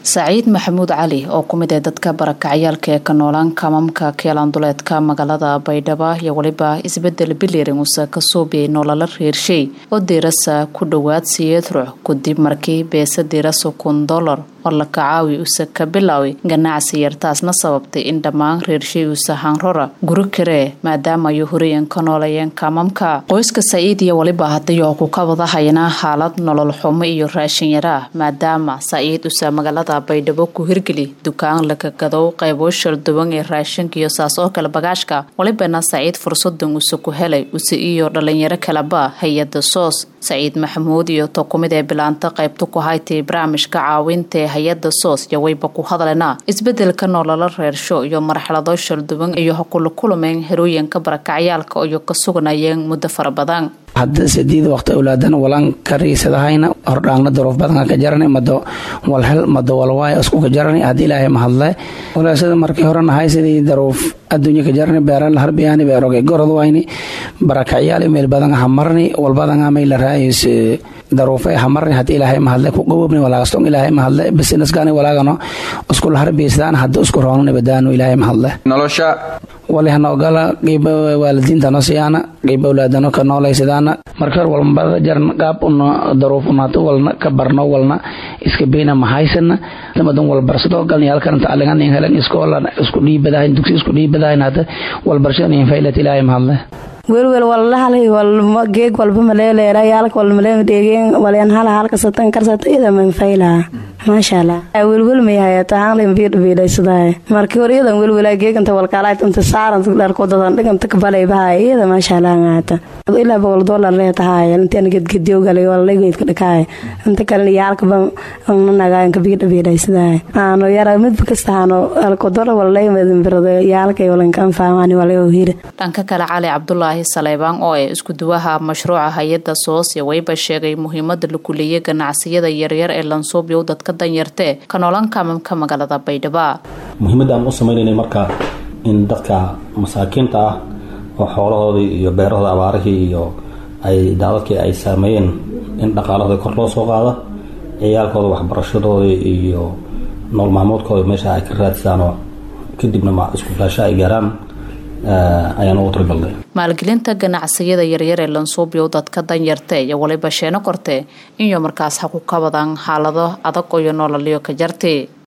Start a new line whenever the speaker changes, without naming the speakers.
saciid maxamuud cali oo ku mid ah dadka barakacyaalka ee ka noolaan kamamka keelanduleedka magaalada baydhabo iyo weliba isbedel bilirin uuse ka suubiyay nolola reershay oo diirasa ku dhowaad siyeed ruux kadib markii beesa diirasa kun dolar oo la kacaawi use ka bilaaway ganacsi yar taasna sababtay in dhammaan reershay uuse hanrora guri karee maadaama ay horeyan ka noolayeen kamamka qoyska saciid iyo weliba haddii oo ku kabadahayna xaalad nolol xumo iyo raashin yaraa maadaama saciid use magaalada baydhabo ku hirgeli dukaan lakagadow qaybo shalduwan ee raashinka iyo saas oo kale bagaashka walibana saciid fursadan use ku helay use iyo dhalinyaro kaleba hay-ada soos saciid maxamuud iyo to kumid ee bilaanta qaybta ku haytay barnaamijka caawinta ee hay-ada soos iyo wayba ku hadlena isbedelka nolola reersho iyo marxalado shalduwan iyo hakula kulumeen herooyinka barakacyaalka iyo ka sugnayeen muddo fara badan
hadda sideed waqti awlaadana walaan kariisadahayna hordhaangna daruuf badan ka jarana mado walhel mado walwaay isku ka jarana haddi ilaahay mahadle walaasada markii horena hay sidii daruuf adduunya ka jarana beeran harbiyaani beeroge gorod wayni barakacyaal meel badan hamarni walbadan amay la raayis daruufa hamarni haddi ilaahay mahadle ku gobobni walaagastong ilaahay mahadle businessgani walaagano iskul harbiisdaan hadda isku roonani badaanu ilaahay mahadle
nolosha
walihanoogala qiiba waalidiintano siyaana qiiba awlaadano ka noolaysidaana marka hor walbada jaran qaab una daruuf unaato walna ka barno walna iska beyna mahaysana madan walbarsado galni halkan tacligan in helan iskoola isku dhiibadahayn dugsi isku dhiibadahayn hadda walbarshada in faylat ilaahay mahadle
welwel walhalay walma geeg walba maleeleera yaalka wal malee dheegeen walyan hala halka satan karsata ida man fayla maasha allah welwel may hayata hanlin biir biidaysadaay markii hore iyadan welwela geeganta walkaalaayt inta saaran dharkodadan dhiganta kabalay bahay iyada maasha allah ngaata ilaa boqol dollar leetahay intaan gedgediyo galay walalaygeedka dhakaay inta kalena yaalkaba nanaagaanka biidha biidaysadaay aano yara midba kasta haano alko dollar walalay madinbirada yaalkay walankan faamani walay hira
dhanka kale cali cabdulaahi saleybaan oo ee isku duwaha mashruuca hay-ada soos iyo wayba sheegay muhiimada la kuleeyay ganacsiyada yaryar ee lansuubyow dadka danyartee ka noolan kamamka magaalada baydhaba
muhiimadda aan u sameynaynay marka in dadka masaakiinta ah oo xoolahoodii iyo beerahooda abaarihii iyo ay daadadkii ay saameeyeen in dhaqaalahooda kor loo soo qaado ciyaalkooda waxbarashadooda iyo nool maamoodkooda meesha ay ka raadsaanoo kadibna isku filaasho ay gaaraan ayaan ugu talagalnay
maalgelinta ganacsiyada yaryar ee lansuubyow dadka danyarte iyo waliba sheeno korte inyo markaas ha ku kabadaan xaalado adag iyo nololyo ka jarti